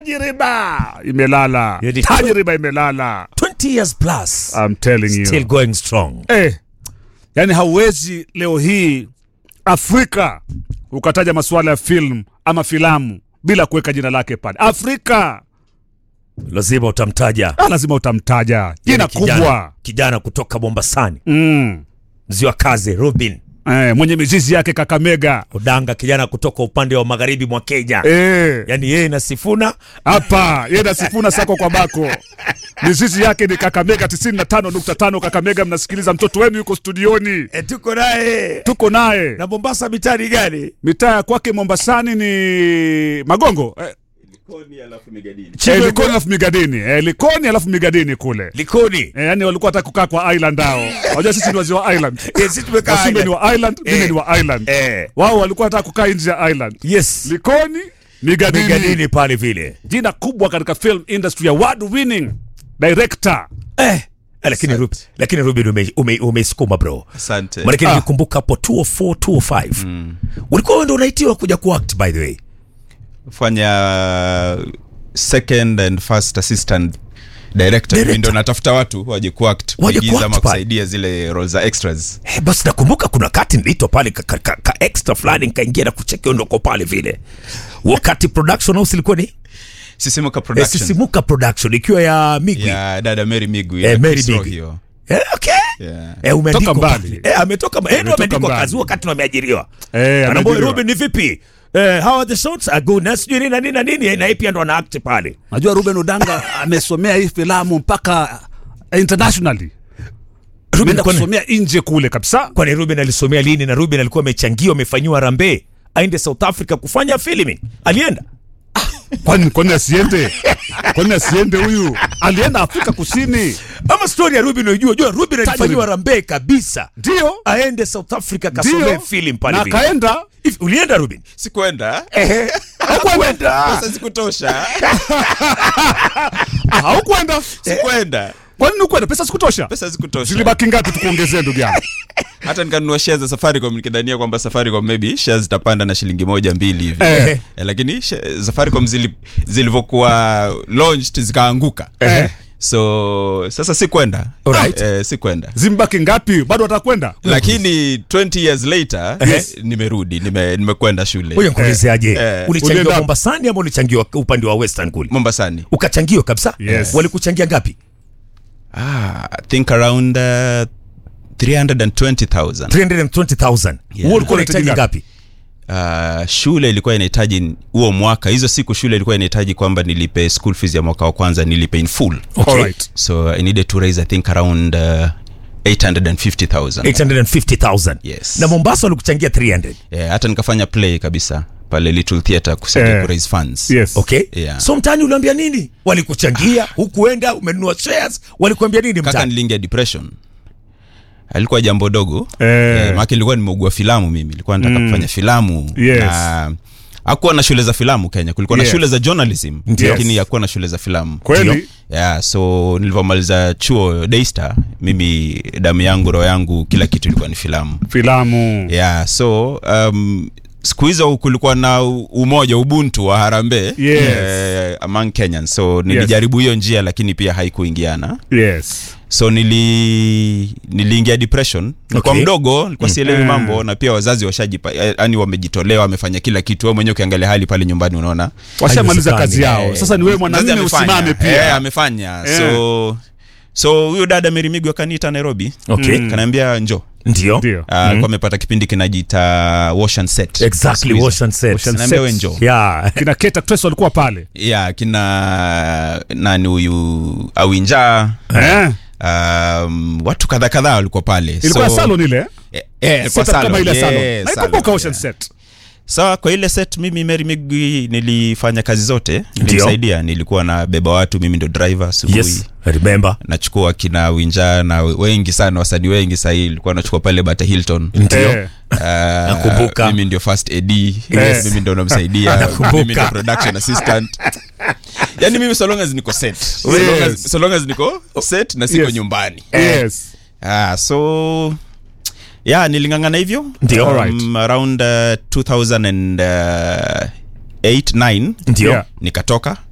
tajriba imelala Yedi- tajriba imelala 20 years plus I'm telling you still going strong eh, yani hauwezi leo hii Afrika ukataja masuala ya film ama filamu bila kuweka jina lake pale. Afrika lazima utamtaja ah, lazima utamtaja jina Yule kijana- kubwa kijana kutoka Mombasani mm. mziwa kazi Rubin eh, mwenye mizizi yake Kakamega Odanga kijana kutoka upande wa magharibi mwa Kenya eh, yani yeye na Sifuna hapa yeye na Sifuna sako kwa bako mizizi yake ni Kakamega 95.5 Kakamega. Mnasikiliza, mtoto wenu yuko studioni, e, tuko naye tuko naye na Mombasa mitani gani mitaa ya kwake Mombasani ni Magongo eh, Chini eh, ya- Likoni alafu Migadini eh, Likoni alafu Migadini kule Likoni eh, yani walikuwa wataka kukaa kwa island hao. Unajua sisi ni wazee wa island, Eh, sisi tumekaa Wasumbe island. ni wa island, mimi Eh. ni wa island. Eh. Wao walikuwa wataka kukaa nje ya island. yes Likoni Migadini, Migadini pale vile jina kubwa katika film industry, award winning director eh. Lakini Ruben, lakini Ruben ume- ume- umeisukuma bro Asante. Maanake Ah. nilikumbuka hapo 204 205 ulikuwa wewe ndio unaitiwa kuja kuact by the way fanya second and first assistant director Director. Mimi ndo natafuta watu waje kuact Waje kuigiza kuact ama pale. kusaidia zile role za extras Eh, basi nakumbuka kuna kati niliitwa pale ka, ka, ka, ka extra fulani nikaingia na kuchekea ndoko pale vile wakati production house ilikuwa ni sisimuka eh, production sisimuka production ikiwa ya Migwi ya dada Mary Migu Eh, ya Mary Chris Migu. Rohio. eh, okay Yeah. Eh, umeandikwa Toka mbali. pale. Eh, ametoka eh, ndio Ametoka ameandikwa mbali. kazi wakati ndo ameajiriwa. Eh, Anaambia ameajiriwa. Ruben ni vipi? Eh, how are the shots? Are good. Na sijui nini na nini na nini eh, na yeye pia ndo ana act pale. Najua Ruben Odanga amesomea hii filamu mpaka internationally, Ruben ameenda kwani, kusomea nje kule kabisa. kwani Ruben alisomea lini na Ruben alikuwa amechangiwa amefanyiwa rambe aende South Africa kufanya filming. Alienda. Kwani kwani asiende? Kwani asiende huyu? Alienda Afrika Kusini, Ama story ya Ruben unajua, jua Ruben alifanyiwa rambe kabisa. ndio Aende South Africa kasomee ndio, film pale na vile. akaenda Hivi ulienda Ruben? sikuenda Hakwenda. pesa zikutosha Ah, haukwenda. sikuenda Kwa nini ukwenda? Pesa sikutosha. pesa zikutosha Zilibaki ngapi tukuongezee ndugu yangu? hata nikanunua shares za Safaricom nikidhania kwamba Safaricom maybe shares zitapanda na shilingi moja mbili hivi Eh. eh, lakini sh- Safaricom zili, zilivyokuwa launched zikaanguka Eh. so sasa sikwenda Alright. eh, sikwenda Zimbaki ngapi? Bado watakwenda? lakini 20 years later Yes. nimerudi nime- nimekwenda shule Ngoja nikuulizeaje? eh. Ulichangiwa Ulienda- Mombasani ama ulichangiwa upande wa Western kule? Mombasani Ukachangiwa kabisa? Yes. Walikuchangia ngapi? ah, I think around uh, 320,000 320,000. Yeah. Wewe ulikuwa unahitaji Unahitaji ngapi? uh, shule ilikuwa inahitaji huo mwaka hizo siku shule ilikuwa inahitaji kwamba nilipe school fees ya mwaka wa kwanza nilipe in full Okay. Alright. so i needed to raise i think around uh, 850000 850,000. Yes. Na Mombasa walikuchangia 300. yeah, hata nikafanya play kabisa pale little theatre kusaidia Eh. ku raise funds Yes. Okay? Yeah. So mtaani uliambia nini? Walikuchangia, hukuenda, umenunua shares, walikuambia nini kaka mtaani? niliingia depression alikuwa jambo dogo Eh. eh, maake nilikuwa nimeugua filamu mimi nilikuwa nataka kufanya filamu Yes. na hakuwa na shule za filamu kenya kulikuwa Yes. na shule za journalism Ndio. lakini hakuwa na shule za filamu Kweli? yeah, so nilivyomaliza chuo daystar mimi damu yangu roho yangu kila kitu ilikuwa ni filamu Filamu. yeah, so um, siku hizo kulikuwa na u- umoja ubuntu wa harambe Yes. eh, among kenyans so nilijaribu hiyo njia lakini pia haikuingiana Yes. so nili niliingia depression nilikuwa Okay. mdogo nilikuwa sielewi Mm. mambo na pia wazazi washajipa yani wamejitolea wamefanya kila kitu wewe mwenyewe ukiangalia hali pale nyumbani unaona Washamaliza kazi Haiwezekani. yao. Sasa ni wewe Mzazi mwanamume amefanya. usimame Eh, pia. amefanya Eh. so so huyo dada Merimigo akaniita Nairobi Okay. kanaambia njo Ndio. Ndio. alikuwa amepata kipindi kinajiita wash and set Exactly, Siku hizo. wash and set. Wash and Kanaambia set. we njoo Yeah. Kina Kate Actress walikuwa pale. ya kina nani huyu awinja Eh. um, watu kadha kadhaa walikuwa pale Ilikuwa So- salon ile. Eh, eh, kwa Setup salon. kama ile salon. Yes, Naikumbuka salon, Ocean yeah. Set. sawa kwa ile set mimi Mary Migwi nilifanya kazi zote Ndio. nilimsaidia nilikuwa na beba watu mimi ndo driver asubuhi Yes, I remember. nachukua kina winja na wengi sana wasanii wengi sahii ilikuwa nachukua pale bata hilton Ndio. Eh. Ah, Nakumbuka. mimi ndio first ad Yes. mimi ndo namsaidia Nakumbuka. mimi ndo production assistant yani mimi so long as niko set so long as, so long as niko set na siko Yes. nyumbani Yes. ah, so ya nilingangana hivyo Ndio. um, around uh, 2008 9 Ndio. Yeah. nikatoka